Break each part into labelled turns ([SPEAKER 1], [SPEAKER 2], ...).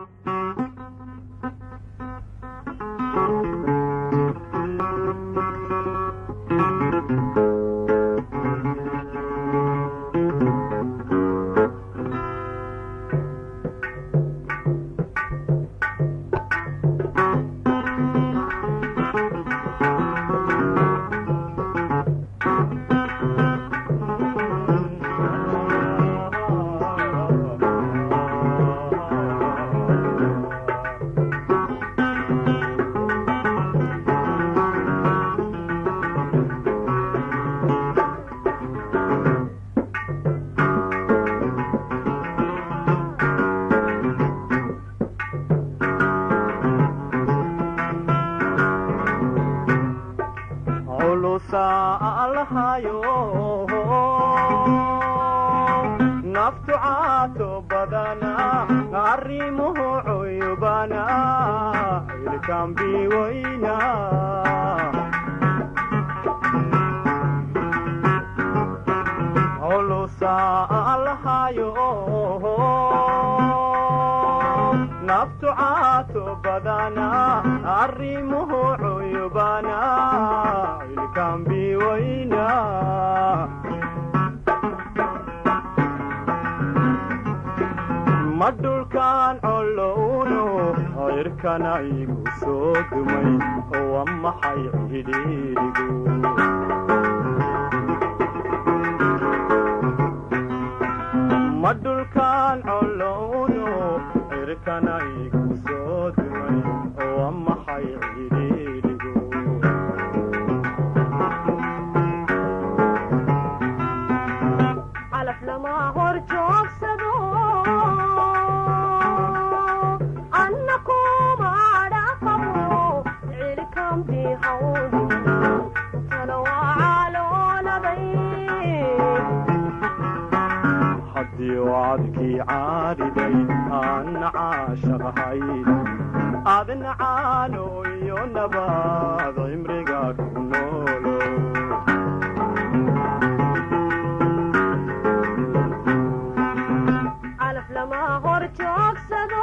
[SPEAKER 1] naftu caato badana arrimuhu cuyubana ilkambi wayna holusa alhayo naftu caato badana arrimuhu cuyubana ilkambi wayna ma dhulkaan collowno hayrkana igu soo dumay waa maxay cidhiidhigu ma dhulkaan collowno hayrkana igu soo dumay waa maxay cidhiidhigu
[SPEAKER 2] calaf lama hor joogsado anna kuma dhaqabo cilkambi hawdi tana waa calooladay
[SPEAKER 1] haddii wacadkii caadhiday aanna caashaqahay adna caano iyo nabaad cimriga ku noolo
[SPEAKER 2] calaf lama hor joogsado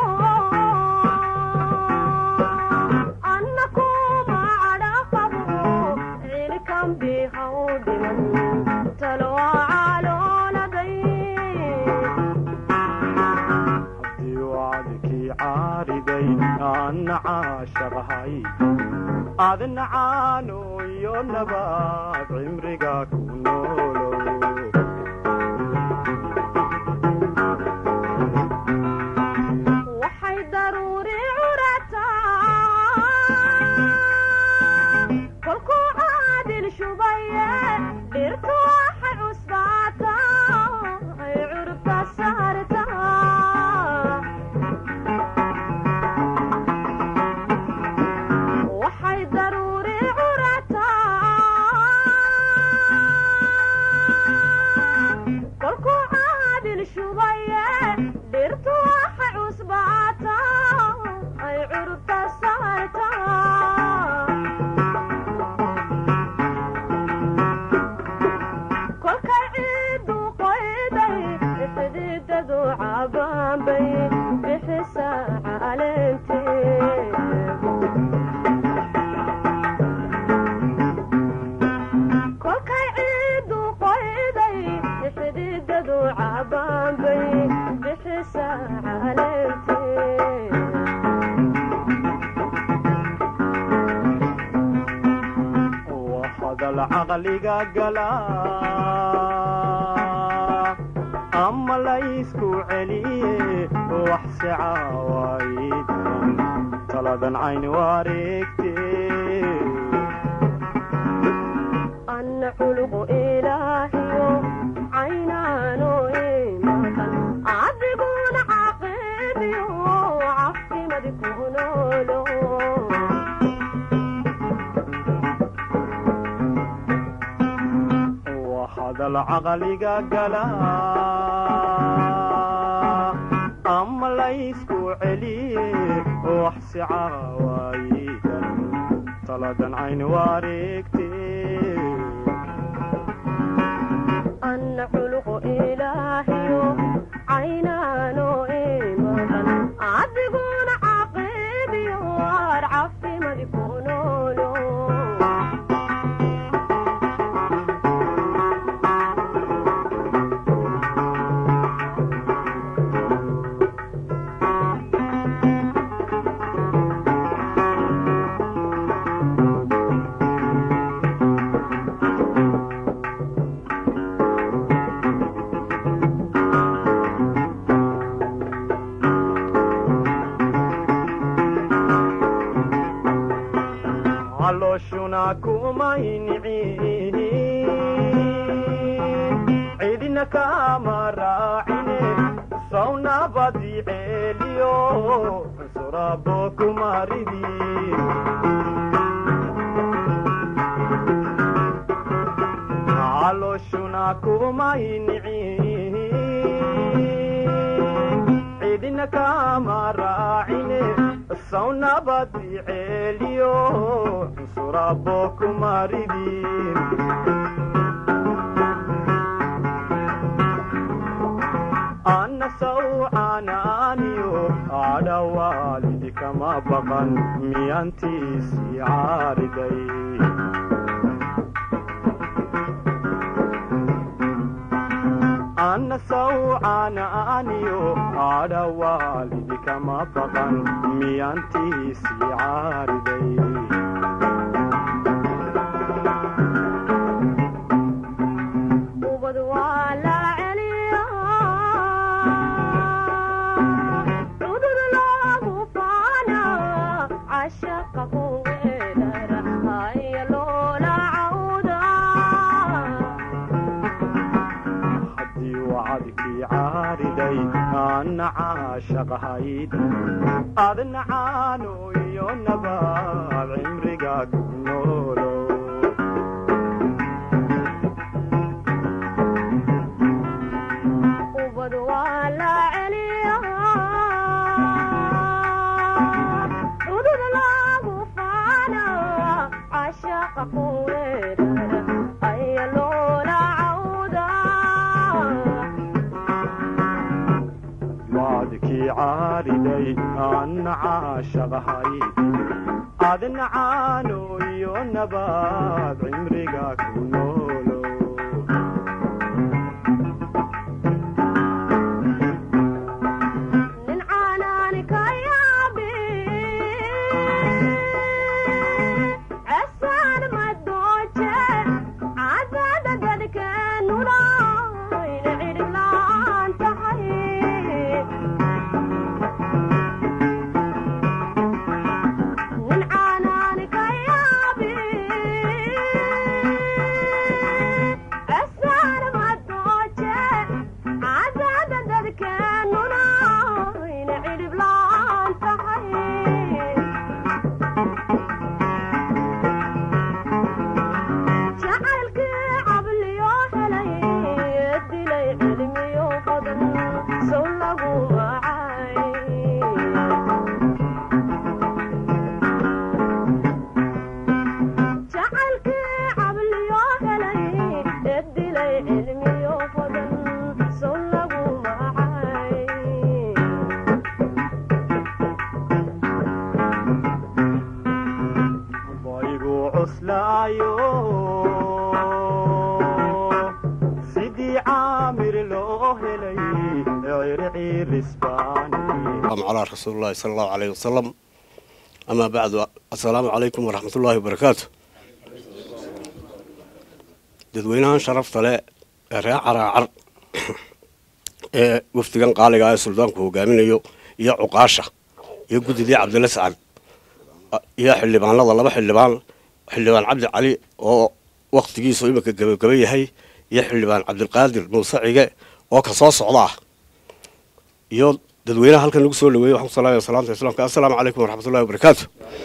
[SPEAKER 2] anna kuma dhaqabo cilkambi hawdiman tana waa calooladay
[SPEAKER 1] haddii wacadkii caadhiday aanna caashaqahay adna caano iyo nabaad cimriga ku noolo
[SPEAKER 2] waxay daruuri curataa kolkuu caadil shubaye dhirtu waxay cusbaataa ay curubta saartaa waxay daruuri curataa kolkuu caadil shubaye dhirtu waxay cusbaataa ay curubta saartaa kolkay ciidu qoyday xididadu cabaanbay bixisaa caleentee kolkay ciidu qoyday xididadu cabaanbay bixisaa caleentee
[SPEAKER 1] waa hadal caqliga gala ama laysku celiye wax se caawaydan taladan cayn wareegte
[SPEAKER 2] anna culuqu ilaahiyo caynaano imatan adiguna caqiibiyo cafimadi ku noolo
[SPEAKER 1] waa hadal caqliga gala ama laysku celiye wax se caawaydan taladan cayn wareegte
[SPEAKER 2] anna culuqu ilaahiyo caynaano imatan adiguna
[SPEAKER 1] calooshuna kumaynicin cidina kama raacine sawnabadi ceeliyo cunsurabo kumaridin calooshuna kumaynicin cidina kama raacine sawnabadi ceeliyo cunsurabo kumaridin anna sawcanaaniyo cadhawaalidi kama baqan miyantiisii caariday anna sawcanaaniyo cadhawaalidi kama baqan miyantiisii caariday
[SPEAKER 2] ubad waa la celiya cudud loogu faana cashaqa ku weedara haya loola cawda
[SPEAKER 1] haddii wacadkii caariday anna caashaqahayd adna caano iyo nabaad cimriga ku noolow
[SPEAKER 2] ubad waa la celiya cudud loogu faana cashaqa ku weedara haya loola cawda
[SPEAKER 1] wacdkii caariday anna caashaqahayd adna caano iyo nabaad cimriga ku noolow
[SPEAKER 2] nin caanaani ka yaabi cesaan madooje cadada dadkeenuna ina cidhib la'aan tahay nin caanaani ka yaabi cesaan madooje cadada dadkeenuna ina cidhib la'aan tahay jacaylkii cabliyo helay dilay cilmiyo badan sow lagu wacay jacaylkii cabliyo helay dilay cilmiyo badan sow lagu wacay
[SPEAKER 1] baygu cuslaayo sidii caamir loo helay circiirisbaani
[SPEAKER 3] السلام على رسول الله صلى الله عليه وسلم أما بعد السلام عليكم ورحمة الله وبركاته dadweynahan sharafta leh ee reer caraacar ee wafdigan qaaliga ah ee suldaanku hogaaminayo iyo cuqaasha iyo guddidii cabdilla sacad iyo xildhibaanada laba xildhibaan xildhibaan cabdi cali oo waktigiisu iminka gebagaba yahay iyo xildhibaan cabdilqaadir muuse cige oo ka soo socda ah iyo dadweynaha halkan lagu soo dhaweeyey waxaan ku salaamaya salaamta islaamka assalaamu calaykum waraxmatullahi wabarakaatu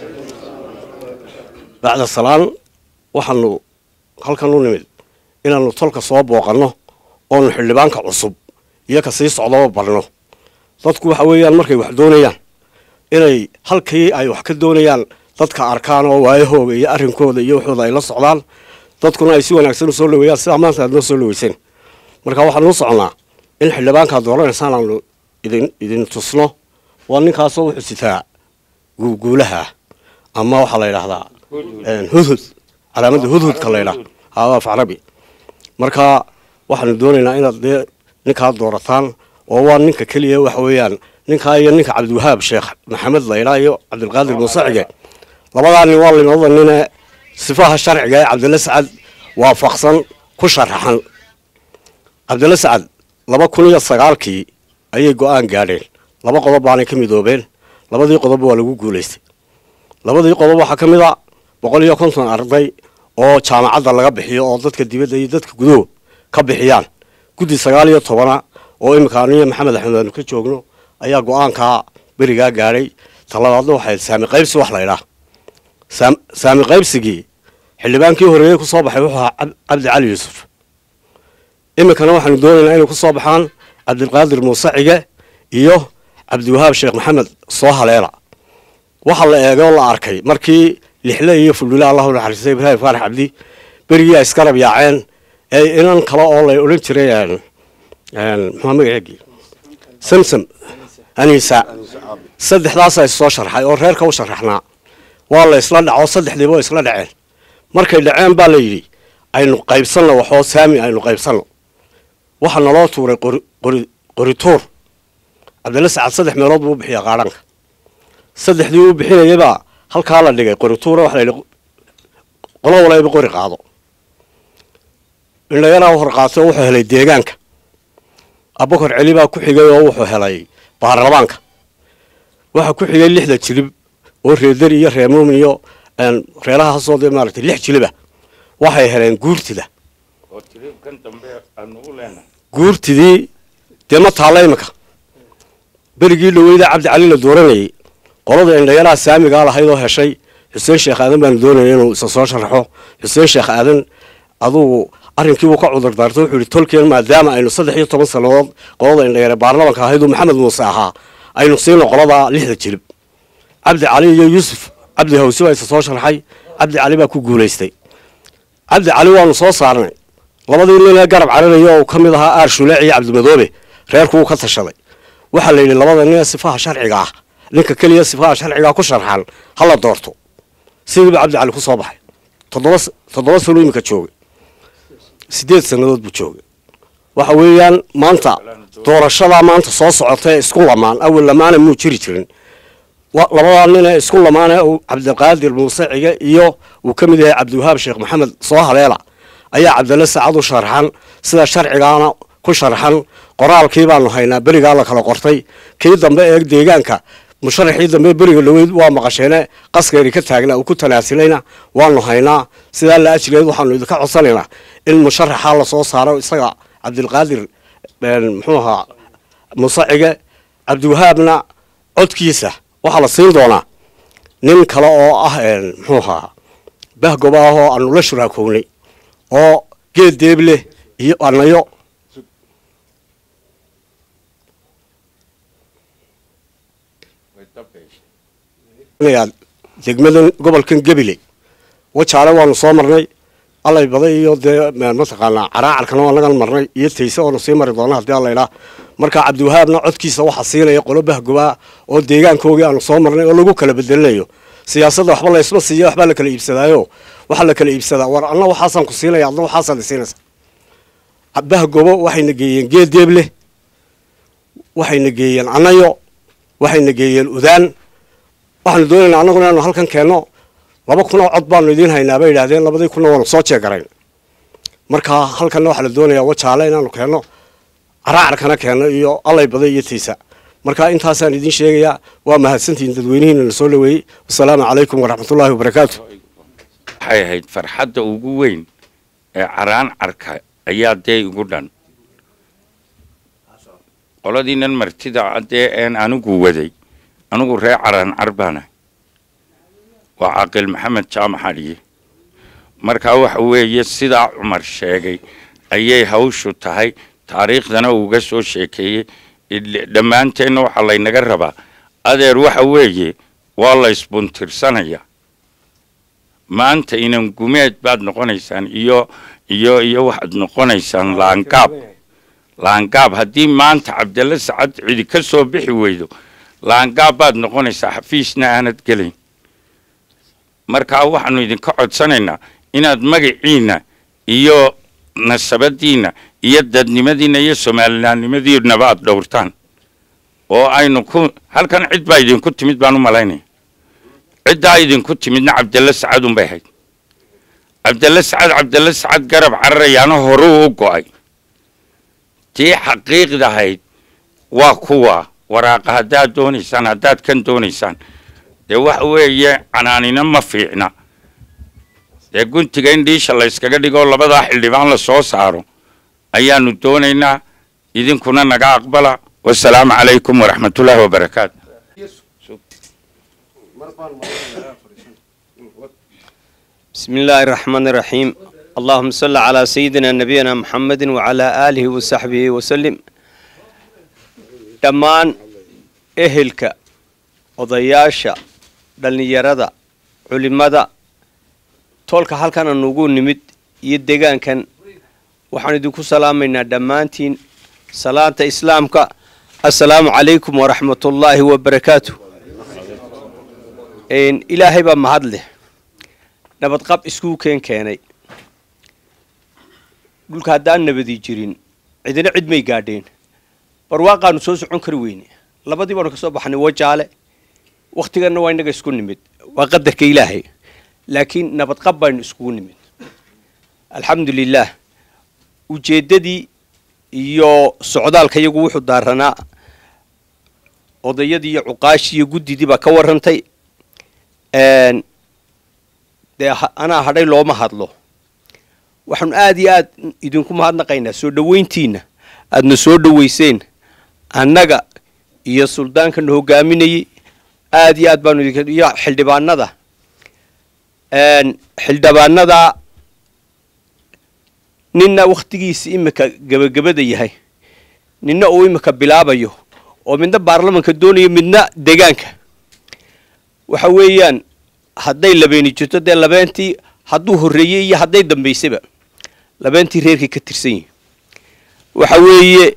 [SPEAKER 3] bacda salaan waxaanu halkan u nimid inaanu tolka soo booqanno oonu xildhibaanka cusub iyo ka sii socdaba barno dadku waxa weeyaan markay wax doonayaan inay halkii ay wax ka doonayaan dadka arkaan oo waayahooga iyo arrinkooda iyo waxooda ay la socdaan dadkuna ay si wanaagsan u soo dhaweeyaan sidaa maanta aad noo soo dhaweyseen marka waxaanu u soconnaa in xildhibaankaad dooranaysaan aanu idin idin tusno waa ninkaasoo wuxuu sitaa guuguulaha ama waxaa la yidhaahdaa hudhud calaamadda hudhudka la yidhaha haaba af carabi marka waxaanu doonaynaa inaad dee ninkaa doorataan oo waa ninka keliya waxa weeyaan ninkaa iyo ninka cabdiwahaab sheekh maxamed laydhaa iyo cabdilqaadir muusacige labadaa nin waa limada nine sifaha sharciga ee cabdilla sacad waafaqsan ku sharaxan cabdilla sacad laba kun iyo sagaalkii ayay go-aan gaadheen laba qodob baanay ka midoobeen labadii qodob waa lagu guulaystay labadii qodob waxaa ka mid a boqol iyo konton arday oo jaamacadda laga bixiyo oo dadka dibadda iyo dadka guduhu ka bixiyaan guddi sagaal iyo tobana oo iminka aniyo maxamed axmed aanu ka joogno ayaa go-aankaa berigaa gaadhay talabaadna waxay saami qaybsi wax laydhaa saami qaybsigii xildhibaankii horeeyey ku soo baxay wuxuu ahaa cabdi cali yuusuf iminkana waxaanu doonaynaa inay ku soo baxaan cabdilqaadir muuse cige iyo cabdiwahaab sheekh maxamed soo haleela waxaa la eegay oo la arkay markii lixle iyo fuldhule allahu naxariistay ibraahim faarax cabdi berigii ay iskarab yaaceen ee inan kale oo la odhan jiray muxua magaceegii samsam aniisa saddexdaasa issoo sharxay oo reerka u sharaxnaa waa la isla dhaco saddexdiiba oo isla dhaceen markay dhaceen baa la yidhi aynu qaybsanno waxoo saami aynu qaybsanno waxaa naloo tuuray qorituur cabdilla sacad saddex meelood buu u bixiya qaadhanka saddexdii uu bixinayabaa halkaa la dhigay qorituura waxa la yidhi qolo walayba qori qaado indhayaraa hor qaatay oo wuxuu helay deegaanka abukar celi baa ku xigay oo wuxuu helay baarlamaanka waxaa ku xigay lixda jilib oo reedari iyo reemuumin iyo reerahaasoo dee maaragtay lix jiliba waxay heleen guurtida guurtidii dee ma taalla iminka berigii dhaweyda cabdi cali la dooranayay qolada indhayaraha saamigaa lahayd oo heshay xuseen sheekh aadan baanu doonaya inuu isa soo sharaxo xuseen sheekh aadan adugu arrinkiibuu ka cudur daartay wuxuu yihi tolkeen maadaama aynu saddex iyo toban sannadood qolada indhayare baarlamanka ahayduu maxamed muuse ahaa aynu siino qoladaa lixda jilib cabdi cali iyo yuusuf cabdi hawsi baa isa soo sharxay cabdi cali baa ku guulaystay cabdi cali waanu soo saarnay labadii nin ee garab cararaya oo ka mid ahaa aar shuleec iyo cabdimadoobe reerku uu ka tashaday waxaa la yidhi labada nin ee sifaha sharciga ah ninka keliya sifaha sharcigaa ku sharxan ha la doorto sidiiba cabdi cali ku soo baxay toddoba toddoba sano iminka joogay siddeed sannadood buu joogay waxa weeyaan maanta doorashadaa maanta soo socota ee isku lamaan awal lamaana muu jiri jirin labadaa nin ee isku lamaane cabdiqaadir muuse cige iyo uu ka mid yahay cabdiwahaab sheekh maxamed soo haleela ayaa cabdilla saacad u sharxan sida sharcigaana ku sharxan qoraalkii baanu haynaa berigaa la kala qortay kii dambe ee deegaanka musharaxii dambe beriga dhaweyd waa maqasheene qaskeeri ka taagna uu ku tanaasilayna waanu haynaa sidaa la ajleed waxaanu idinka codsanaynaa in musharaxa lasoo saaro isaga cabdilqaadir muxuu ahaa muuse cige cabdiwahaabna codkiisa waxaa la siin doonaa nin kale oo ah muxuu ahaa bahgoba ah oo aanu la shuraakownay oo geed deebleh iyo anayo degmadan gobolkan gebile wajaale waanu soo marnay allay baday iyo dee mataqaanaa caraacarkana waa nagan marnay iyo tayse oonu sii mari doona haddii allayidhaa marka cabdiwahaabna codkiisa waxaa siinaya qolo bahgobaa oo deegaankoogii aanu soo marnay oo lagu kala bedelinayo siyaasadda waxba laysma siiya waxbaa la kala iibsadaayo waxaa la kala iibsadaa war anna waxaasaan ku siinaya adna waxaasaad isiinaysa bahgobo waxayna geeyeen geed deeble waxayna geeyeen anayo waxayna geeyeen udaan waxaanu doonaynaa annaguna inaanu halkan keenno laba kun oo cod baanu idiin haynaa bay yidhahdeen labadii kunna waanu soo jeegarayn marka halkanna waxaa la doonayaa wajaale inaanu keenno caraacarkana keenno iyo allay baday iyo tiisa marka intaasaan idiin sheegayaa waa mahadsantihiin dadweynihiina na soo dhaweeyey wasalaamu calaykum waraxmatullaahi wabarakaatu
[SPEAKER 4] waxay ahayd farxadda ugu weyn ee caraan carka ayaa dee igu dhan qoladiinan martida dee een anigu waday anigu ree caraan car baana waa caaqil maxamed jaamac xadhiye markaa waxa weeye sidaa cumar sheegay ayay hawshu tahay taariikhdana uuga soo sheekeeyey dhammaanteenna waxaa laynaga rabaa adeer waxa weeye waa la isbuntirsanaya maanta inan gumeed baad noqonaysaan iyo iyo iyo waxaad noqonaysaan laangaab laangaab haddii maanta cabdalla sacad cidi ka soo bixi weydo laangaab baad noqonaysaa xafiisna aanad gelayn markaa waxaanu idinka codsanaynaa inaad magaciinna iyo nasabadiinna iyo dadnimadiinna iyo soomaalinaannimadiinaba aad dhowrtaan oo aynu ku halkan cid baa idinku timid baan u malaynaya ciddaa idinku timidna cabdalla sacad unbay ahayd cabdalla sacad cabdalla sacad garab cararayaana horuu u go'ay tii xaqiiqda ahayd waa kuwa waraaqa haddaad doonaysaan haddaad kan doonaysaan dee waxa weeye canaanina ma fiicna dee guntiga in dhiisha la yskaga dhigo labadaa xildhibaan la soo saaro ayaanu doonaynaa idinkuna naga aqbala wasalaamu calaykum waraxmatullaahi wabarakaatu
[SPEAKER 5] بسم الله الرحمن الرحيم اللهم صل على سيدنا نبينا محمد وعلى آله وصحبه وسلم dhammaan ehelka odayaasha dhallinyarada culimada toolka halkan aan ugu nimid iyo degaankan waxaan idinku salaamaynaa dhammaantiin salaanta islaamka assalaamu calaykum waraxmatullaahi wabarakaatu ilaahay baa mahad leh nabadqab iskuu keen keenay dhulka haddaan nabadi jirin cidina cid may gaadheen barwaaqaanu soo socon kari weyne labadii baanu ka soo baxnay wajaale wakhtiganna waa innaga isku nimid waa qadarka ilaahay laakiin nabadqab baynu iskugu nimid alxamdu lilaah ujeeddadii iyo socdaalka iyagu wuxuu daaranaa odayadii iyo cuqaashii iyo guddidii baa ka warrantay dee anaa hadhay looma hadlo waxaanu aada iyo aad idinku mahadnaqaynaa soo dhoweyntiinna aadna soo dhoweyseen annaga iyo suldaankana hogaaminayey aada iyo aad baanu idink iyo xildhibaanada xildhibaanada ninna wakhtigiisa imika gebagabada yahay ninna uu imika bilaabayo oo midna baarlamanka doonayo midna degaanka waxa weeyaan hadday labeeni jirto dee labeentii hadduu horreeyey iyo hadday dambaysaba labeentii reerkay ka tirsan yihin waxa weeye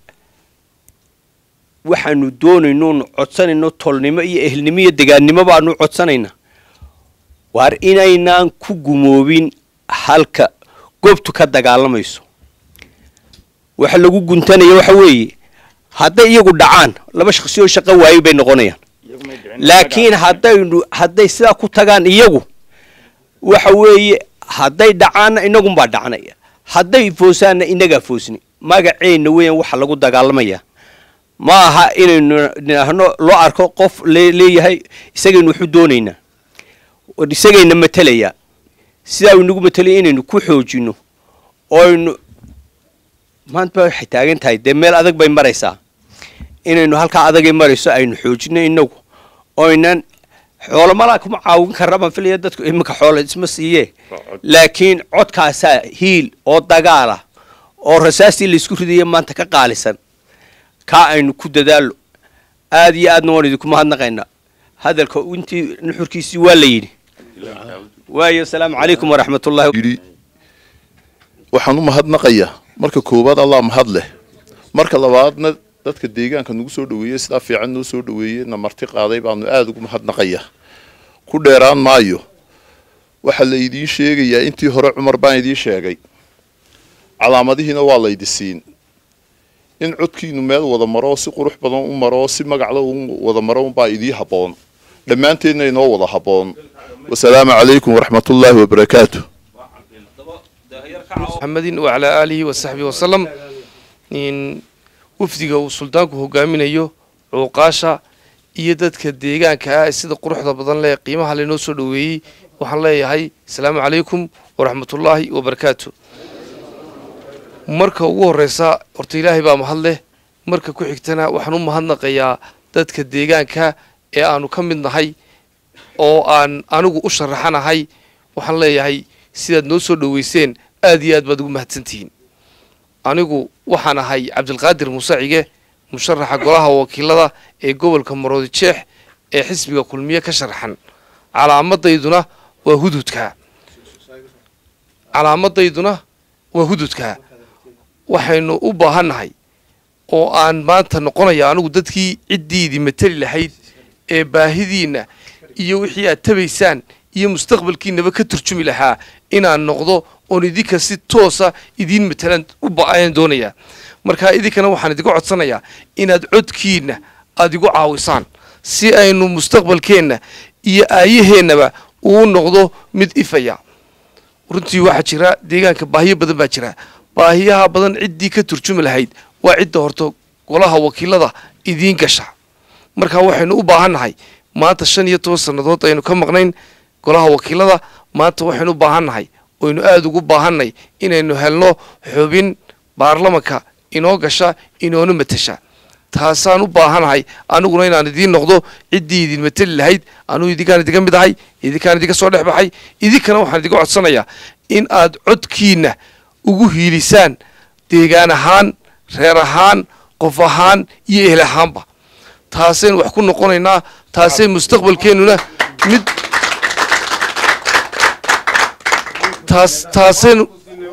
[SPEAKER 5] waxaanu doonaynoonu codsanayno tolnimo iyo ehelnimo iyo degaannimo baanu codsanayna waar inaynaan ku gumoobin halka goobtu ka dagaalamayso waxa lagu guntanaya waxa weeye hadday iyagu dhacaan laba shaksi oo shaqo waayey bay noqonayaan laakiin haddaynu hadday sidaa ku tagaan iyagu waxa weeye hadday dhacaanna inagunbaa dhacnaya hadday foosaanna inagaa foosni magaceenna weeyaan waxa lagu dagaalamaya ma aha inaynu nidhaahno loo arko qof leeyahay isagaynu waxu doonaynaa isagayna matelayaa sidaa inagu matelaya inaynu ku xoojino oynu maanta ba waxay taagan tahay dee meel adag bay maraysaa inaynu halkaa adagay marayso aynu xoojino inagu oynan xoolo malaa kuma caawin karra baan filaya dadku iminka xoolo isma siiye laakiin codkaasaa hiil oo dagaala oo rasaastii laysku ridaya maanta ka qaalisan kaa aynu ku dadaalo aada iyo aadna waan idinku mahadnaqaynaa hadalka intii nuxurkiisii waa la yidhi waayo asalaamu calaykum waraxmatullahi
[SPEAKER 6] yidhi waxaan u mahadnaqayaa marka koowaad allah mahad leh marka labaadna dadka deegaanka nagu soo dhaweeyey sidaa fiican noo soo dhaweeyey na marti qaaday baanu aada ugu mahadnaqayaa ku dheeraan maayo waxaa la idiin sheegayaa intii hore cumar baan idiin sheegay calaamadihiina waa laydi siin in codkiinu meel wada maro si qurux badan u maro si magacla u wada maro unbaa idii habboon dhammaanteedna inoo wada habboon wasalaamu calaykum waraxmatullaahi wabarakaatu
[SPEAKER 7] محمد وعلى آله وصحبه وسلم إن wafdiga uu suldaanku hogaaminayo cuuqaasha iyo dadka deegaanka ah sida quruxda badan leh qiimaha laynoo soo dhoweeyey waxaan leeyahay asalaamu calaykum waraxmatullaahi wabarakaatu marka ugu horeysa horta ilaahay baa mahad leh marka ku xigtana waxaan u mahadnaqayaa dadka deegaanka ee aanu ka mid nahay oo aan anigu u sharaxanahay waxaan leeyahay sidaad noo soo dhoweyseen aad iyo aad baad ugu mahadsantihiin anigu waxaan ahay cabdilqaadir muuse cige musharaxa golaha wakiilada ee gobolka maroodi jeex ee xisbiga kulmiye ka sharaxan calaamadayduna waa hududka calaamadayduna waa hududka waxaynu u baahannahay oo aan maanta noqonaya anigu dadkii ciddiidii mateli lahayd ee baahidiinna iyo wixii aad tabaysaan iyo mustaqbalkiinaba ka turjumi lahaa inaan noqdo oon idinka si toosa idiin matalaan u ba-ayaan doonayaa marka idinkana waxaan idinka codsanayaa inaad codkiinna aada igu caawisaan si aynu mustaqbalkeenna iyo aayaheennaba uu noqdo mid ifaya runtii waxaa jira deegaanka baahiyo badan baa jira baahiyaha badan ciddii ka turjumi lahayd waa cidda horta golaha wakiilada idiin gasha marka waxaynu u baahannahay maanta shan iyo toban sannadood aynu ka maqnayn golaha wakiilada maanta waxaynu u baahannahay oynu aada ugu baahannay inaynu helno xubin baarlamanka inoo gasha inoona matasha taasaan u baahanahay aniguna inaan idiin noqdo ciddii idin mateli lahayd anugu idinkaan idinka mid ahay idinkaan idinka soo dhex baxay idinkana waxaan idinka codsanayaa in aad codkiinna ugu hiilisaan deegaan ahaan reer ahaan qof ahaan iyo ehel ahaanba taasaynu wax ku noqonaynaa taasay mustaqbalkeennuna mid taas taasaynu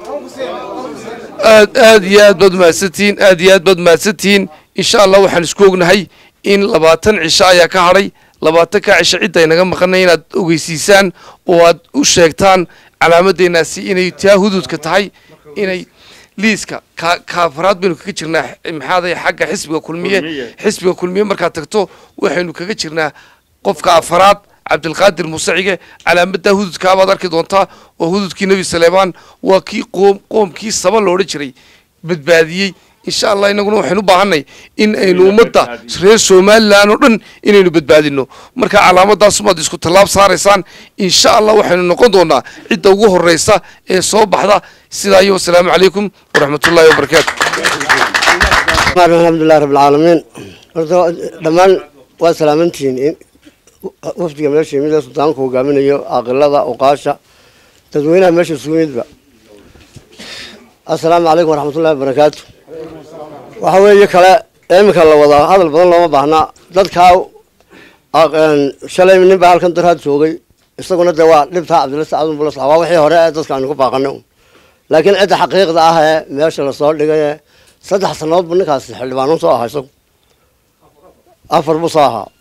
[SPEAKER 7] aad aad iyo aad baad umahadsantihiin aad iyo aad baad umahadsantihiin insha allah waxaan isku ognahay in labaatan cisho ayaa ka hadhay labaatan ka cisho cidda aynaga maqanay inaad ogeysiisaan oo aad u sheegtaan calaamadeenaasi inay taa hududka tahay inay liiska ka kaafaraad baynu kaga jirnaa maxaaday xagga xisbiga kulmiye xisbiga kulmiye markaad tagto waxaynu kaga jirnaa qofka afaraad cabdilqaadir musacige calaamaddaa hududkaabaad arki doontaa oo hududkii nebi saleemaan waa kii qoom qoomkii saba loodhan jiray badbaadiyey insha allah inaguna waxaynu u baahanay in aynu ummadda reer somalilan oo dhan inaynu badbaadino marka calaamadaasumaad isku tallaab saaraysaan insha allah waxaynu noqon doonaa cidda ugu horeysa ee soo baxda sidaa iyo wasalaamu calaykum waraxmatullaahi wabarakaatu
[SPEAKER 8] alxamdulilahi rabbilcaalamiin horta dhammaan waa salaamantihiin in wafdiga meesha yimid ee sultaanku hogaaminayo aqilada uqaasha dadweynaha meesha isugu yimidba assalaamu calaykum waraxmatullahi wabarakaatu waxa weeye kale iminka la wadaa hadal badan looma baahnaa dadkaa shalay nin baa halkan daraad joogay isaguna dee waa dhibtaa cabdilla sacadun bulas waa wixii hore ee dadka aynu ku baaqanay un laakiin cidda xaqiiqda ah ee meesha lasoo dhigay ee saddex sannadood bu ninkaasi xildhibaanuun soo ahaa isagu afar buu soo ahaa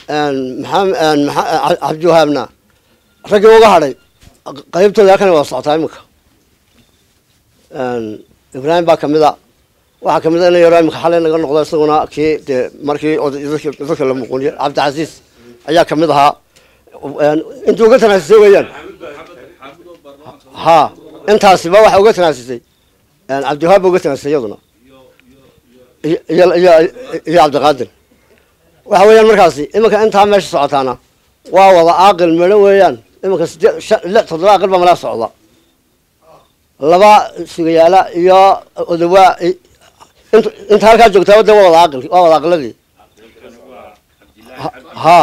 [SPEAKER 8] maxaa cabdiwahaabna raggii uga hadhay qaybtooda halkan waa socotaa iminka ibraahim baa kamid a waxaa kamid a ina yaro iminka xalay naga noqdo isaguna kii dee markii dadka la muquniye cabdicasiis ayaa kamid ahaa intii uga tanaasisay weeyaan ha intaasiba waxa uga tanaasisay cabdiwahaab ba uga tanaasisay iyaduna iyo iyo iyo cabdiqaadir waxa weeyaan markaasi iminka intaa meesha socotaana waa wada aaqil midho weeyaan iminka sideed shan lix toddoba aqil baa malaa socda laba sugayaala iyo odawaa int inta halkaa joogtaa de waa wada aqil waa wada aqiladii ha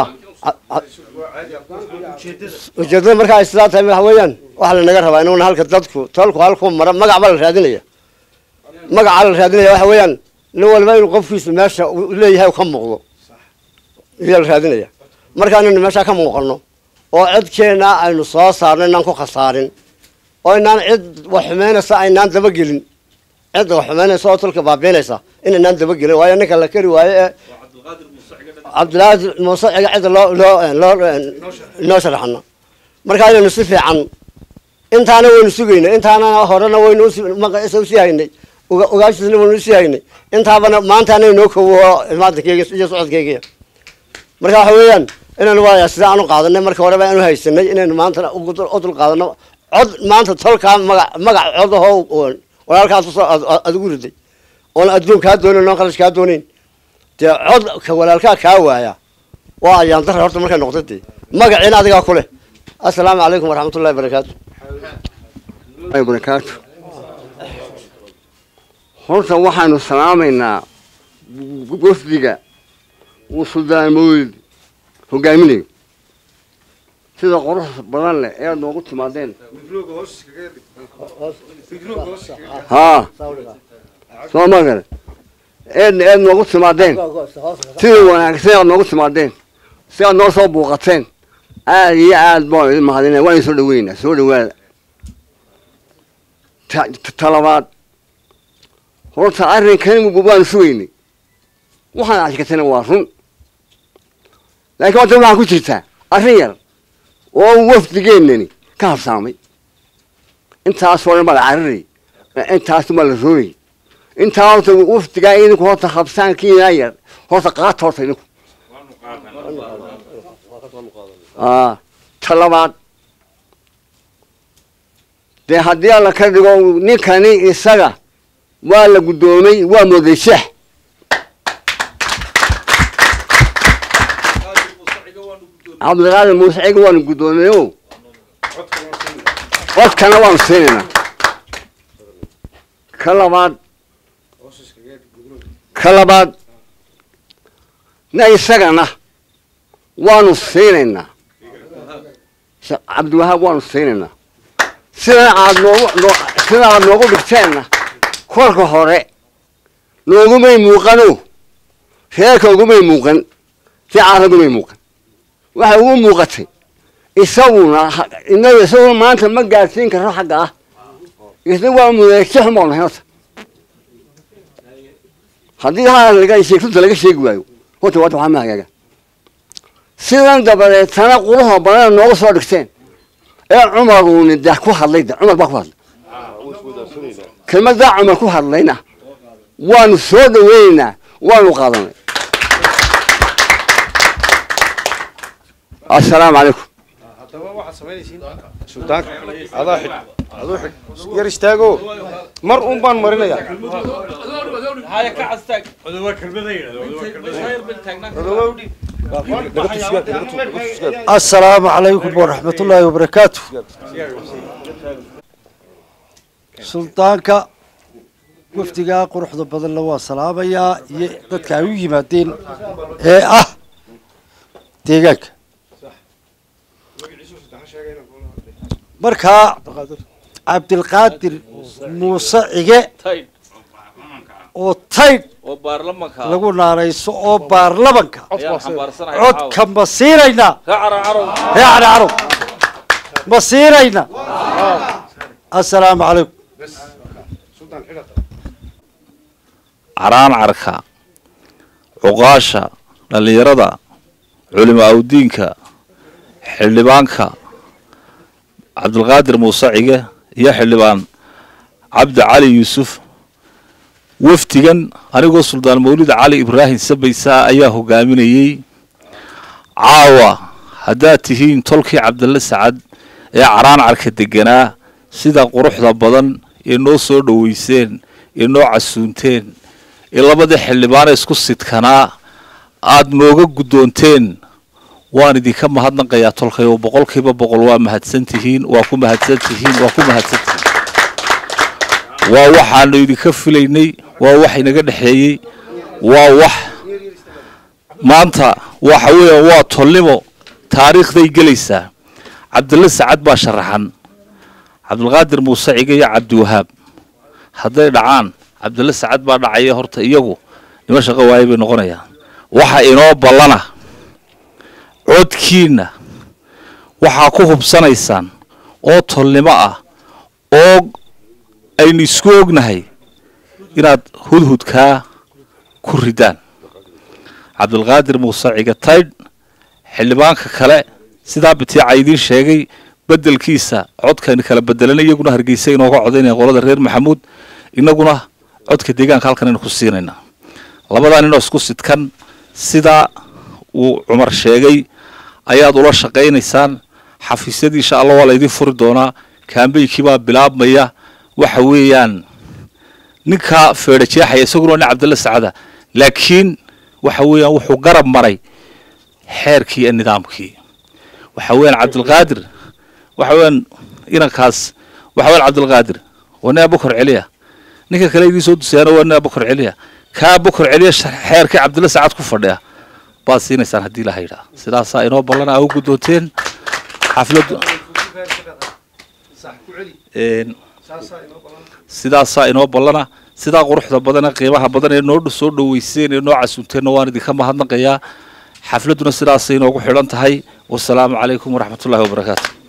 [SPEAKER 8] ujeedada marka ay sidaa tahay waxa weeyaan waxaa lanaga rabaa inaguna halka dadku tolku halku mara magac baa la raadinaya magacaa la raadinaya waxa weeyaan nin walba inuu qofkiisa meesha leeyahay ka muuqdo iyaa la raadinaya marka inaynu meeshaa ka muuqano oo cidkeena aynu soo saarno inaan ku khasaarin oo inaan cid wax xumeynaysa aynaan dabagelin cidda wax xumeynaysa oo tulka baabiinaysa inaynaan dabagelin waayo ninka la keri waayo ee cabdilaahi muuse ciga cidda loo loo loo inoo sharaxno marka inaynu si fiican intaana waynu sugayna intaana horena waynu maqisa usii haynay ogaashiisna waynu usii haynay intaabana maantaana inoo kowo imaankeyga iyo socodkeygiya marka waxa weeyaan inaynu waaya sida aanu qaadanay marka horeba aanu haysanay inaynu maantana u dul qaadano cod maanta tolkaa maga magac cod ahoo walaalkaas usoo aad ugu riday oon adduun kaa doonayn oon qalash kaa doonayn dee cod ka walaalkaa kaa waaya waa ayaan dara horta markay noqda dee magaciina adigaa ku leh assalaamu calaykum waraxmatullahi barakaatu
[SPEAKER 9] barakaatu horta waxaanu salaamaynaa wafdiga uu suldaan mawlid hogaaminayo sida qurux badan leh ee aad noogu timaadeen haa soo ma gale eedna eed noogu timaadeen sida wanaagsan aad noogu timaadeen si aad noo soo buuqateen aad iyo aad baan idin mahadinaya waan idin soo dhaweynaa soo dhawaada talabaad horta arrinkan waanu sugaynay waxaan ashkatana waa run laakiin horta waxaa ku jirtaa arrin yar oo wafdigeennani ka habsaamay intaasoo dhan baa la cararay intaas baa la roogay intaa horta wafdigaa idinku horta habsaankiinaa yar horta qaata horta idinku ta labaad dee haddii alla ka dhigo ninkani isaga waa la guddoomay waa mooday sheex cabdiqaadir muuse ciga waanu guddoomay o codkana waanu siinaynaa ka labaad ka labaad na isagana waanu siinaynaa sheekh cabdiwahaab waanu siinaynaa sidan aad noogu noo sida aad noogu dhigteenna kolka hore noogumay muuqano reerka ugumay muuqan ficaaragumay muuqan waxay ugu muuqatay isaguna ha- inaga isaguna maanta ma gaadhsiin karo xagga ah isna waa mudeegsi xun baanu nahay horta haddii haa laga sheegtunta laga sheegi waayo horta waata waxaa ma hagaaga sidan dabadeetana quruxda badan nooga soo dhigteen ee cumaruuni de ku hadlay de cumar baa ku hadlay kelmaddaa cumar ku hadlayna waanu soo dhaweynaynaa waanu qaadanay assalaamu calaykum
[SPEAKER 10] suldaanka adaa xidh aduu xidh yar istaago mar un baan marinaya
[SPEAKER 11] السلام عليكم ورحمة الله وبركاته سلطانك wafdigaa quruxda badan la waa salaamayaa iyo dadka ay u yimaadeen ee ah deegaanka markaa cabdilqaadir muuse cige oo taydh
[SPEAKER 12] oo baarlamanka
[SPEAKER 11] lagu naanayso oo baarlamanka
[SPEAKER 12] ayaan xambaarsanahay
[SPEAKER 11] codka ma siinaynaa
[SPEAKER 12] caawa.
[SPEAKER 11] ree cali carow ma siinaynaa assalaamu calaykum
[SPEAKER 12] caraan carka cuqaasha dhallinyarada culimo awdiinka xildhibaanka cabdulqaadir muuse cige iyo xildhibaan cabdi cali yuusuf wafdigan anigoo suldaan mawlid cali ibraahim sabaysaa ayaa hogaaminayey caawa haddaad tihiin tolkii cabdille sacad ee caraan carka deganaa sida quruxda badan ee noo soo dhoweyseen ee noo casuunteen ee labadii xildhibaane isku sidkanaa aada nooga guddoonteen waan idinka mahadnaqayaa tolkay oo boqolkiiba boqol waa mahadsan tihiin waa ku mahadsan tihiin waa ku mahadsan tihiin waa waxaanu idinka filaynay waa wax inaga dhexeeyey waa wax maanta waxa weeyaan waa tolnimo taariikhday gelaysaa cabdille sacad baa sharaxan cabdulqaadir muuse cige iyo cabdiwahaab hadday dhacaan cabdille sacad baa dhacaya horta iyagu nima shaqo waaye bay noqonayaan waxa inoo ballana codkiinna waxaa ku hubsanaysaan oo tolnimo ah oo aynu isku ognahay inaad hudhudkaa ku ridaan cabdulqaadir muuse cige taydh xildhibaanka kale sidaa bitiica idiin sheegay bedelkiisa codkaynu kala bedelana iyaguna hargeysa inooga codaynaya qolada reer maxamuud inaguna codka deegaanka halkan aynu ku siinaynaa labadaa ninoo isku sidkan sidaa uu cumar sheegay ayaad ula shaqaynaysaan xafiisyadii insha allah waa laydin furi doonaa kaambeykii baa bilaabmaya waxa weeyaan ninkaa feedha jeexaya isaguna waa nin cabdille sacada laakiin waxa weeyaan wuxuu garab maray xeerkii iyo nidaamkii waxa weeyaan cabdilqaadir waxa weeyaan inankaas waxa weeyaan cabdilqaadir waa nin abukar celiya ninka kale idiin soo dusayaana waa nin abukar celiya kaa abukar celiya xeerkii cabdille sacad ku fadhiya baad siinaysaan haddii la haydhaa sidaasaa inoo ballana aa u guddoonteen xafladdu sidaasaa inoo ballana sidaa quruxda badan ee qiimaha badan ee noo soo dhoweyseen ee noo casuunteenna waan idinka mahadnaqayaa xafladduna sidaasay inoogu xidhan tahay wasalaamu calaykum waraxmatullahi wabarakaatu